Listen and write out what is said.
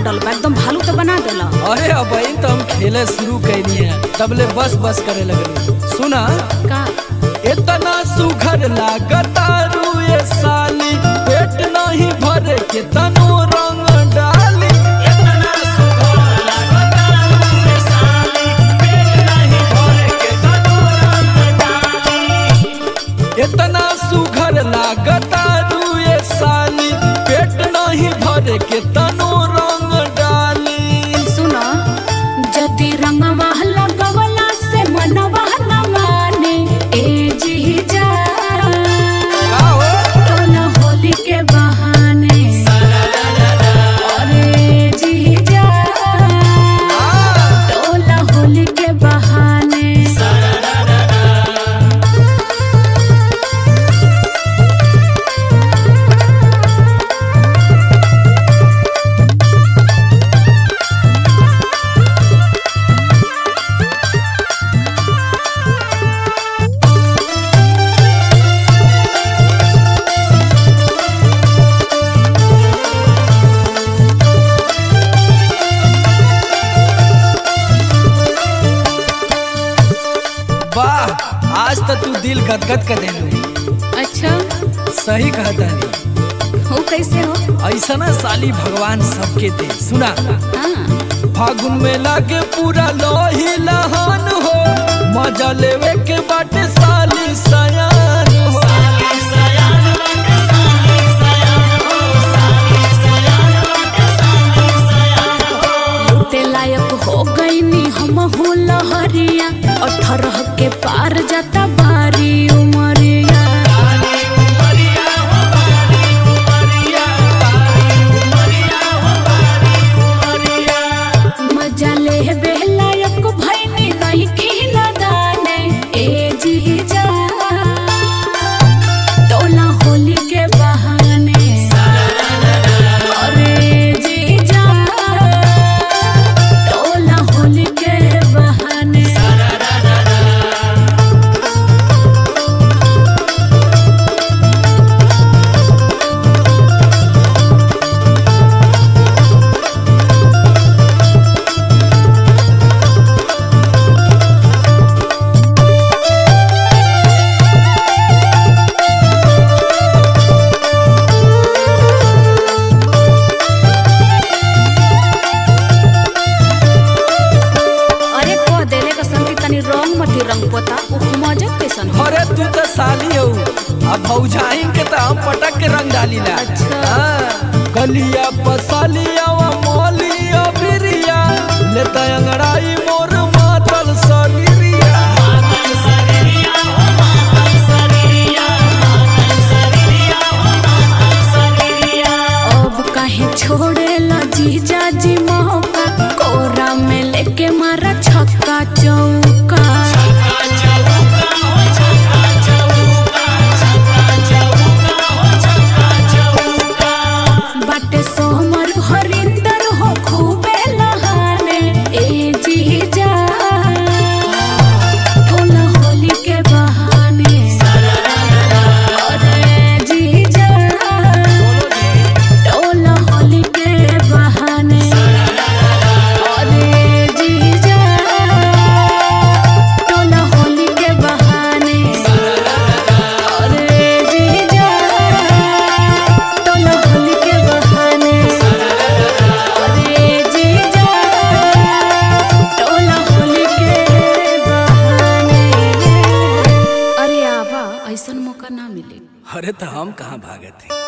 मुंडल बा एकदम भालू तो बना देला अरे अब तो हम खेले शुरू कैनी है तबले बस बस करे लगली सुना का इतना सुघर लागता रुए साली पेट नहीं भरे के तनो रंग डाली इतना सुघर लागता रुए साली पेट नहीं भरे के तनो रंग डाली इतना सुघर लागता रुए साली पेट नहीं भरे के तनो रंग डाली सुनो जति रंगवा लगवला से मनवा न माने ए जी जा का हो? टोला होली के बहाने अरे जी जा टोला होली के बहाने वाह आज तो तू दिल गदगद कर देलू अच्छा सही कहता नहीं हो कैसे हो ऐसा ना साली भगवान सबके दे सुना हाँ फागुन में लागे पूरा लोही लहान हो मजा लेवे के बाटे साली सयान हो लूटे लायक हो गईनी हम हो लहरिया अठारह के पार जाता बारी उमरिया मजा ले बेलायक भैनी नहीं खिला दाने ए जी जा टोला होली के बहाने अरे जी जा टोला होली के बहाने अरे कह देले का संगी तनी रंग मती रंग पोता उ मजा कैसन हो अरे तू तो साली हो अब भौजाइन के तो हम पटक के रंग डाली ला अच्छा। हाँ। गलिया पसालिया व मोलिया बिरिया लेता अंगड़ाई मोर मातल शरीरिया अब काहे छोड़े ला जीजा जी मौका कोरा में लेके मारा छक्का चौका बाटे सोमर हरिंदर हो खूबे लहाने ए जीजा टोला होली के बहाने अरे जीजा टोला होली के बहाने अरे जीजा टोला होली के बहाने अरे जीजा टोला होली के बहाने अरे जीजा टोला होली के बहाने अरे आवा ऐसन मौका ना मिले अरे तो हम कहाँ भागे थे